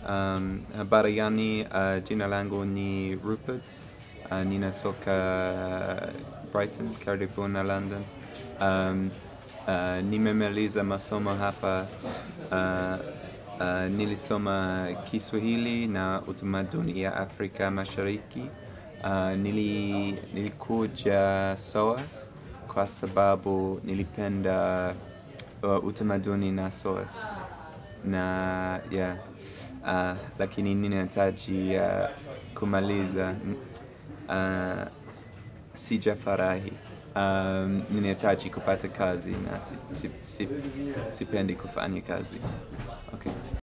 Um, habari gani? Uh, jina langu ni Rupert. Uh, ninatoka Brighton, karibu na London. Um, uh, nimemaliza masomo hapa. Uh, uh, nilisoma Kiswahili na utamaduni ya Afrika Mashariki. Uh, nili, nilikuja SOAS kwa sababu nilipenda uh, utamaduni na SOAS na yeah, uh, lakini ninahitaji uh, kumaliza uh, sijafurahi. Um, ninahitaji kupata kazi na si, si, si, sipendi kufanya kazi. Okay.